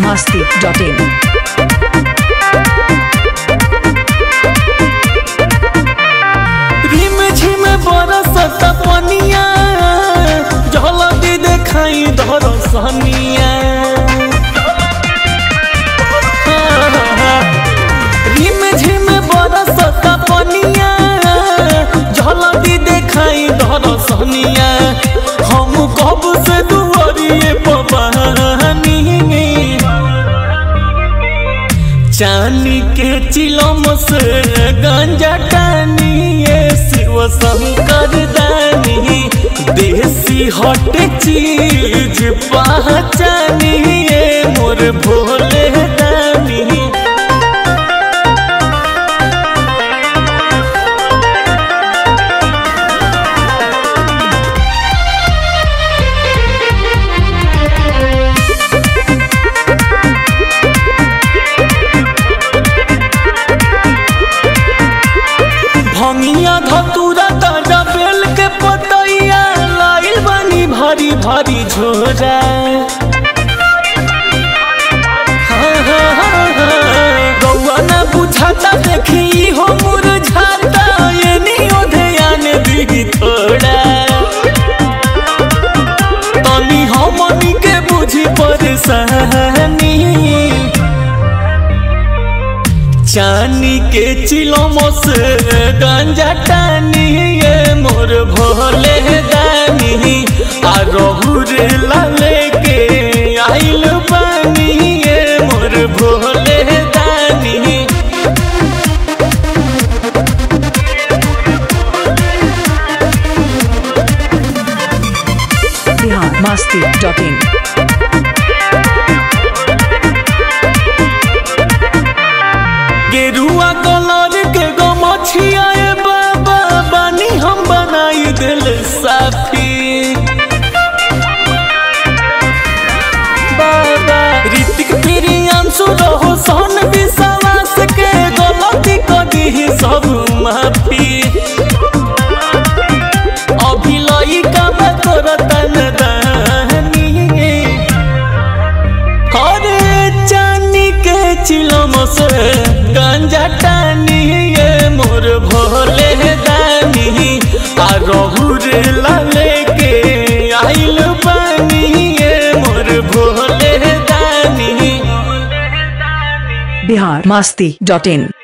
masti.in. रिम झिम बरसत पनिया झलदी देखाई दरसनिया रिम झिम बरसत पनिया झलदी देखाई दरसनिया हम कब से दुआरिए पबानी चानी के चिलम से गंजा टानिए शिव शंकर दानी देसी हट चीज पहचानिए मोर भोले दानी भंगिया धतूरा ताजा बेल के पतैया लाइल बानी भारी भारी झोरा हाँ, हाँ, हाँ, हाँ। रउआ ना बुझाता देखी हो मुरझाता ये नियो ध्यान दी थोड़ा तनी हमनी के बुझी परेशानी चानी के चिलम से गंजा टानी ये मोर भोले दानी आ रहू रे लाले के आइल पानी ये मोर भोले दानी Bihar masti.in. गेरुआ कलर के गो मछिया बाबा बानी हम बनाई दिल साफी बाबा ऋतिक प्रियांशु रहो सोन विश्वास के गलती कदी सब माफी अभिलई का करतन दानी अरे चानी के चिलम से गंजा टानी ये मोर भोले दानी आ रहू रे लाले के आइल पानी ये मोर भोले दानी Bihar masti.in.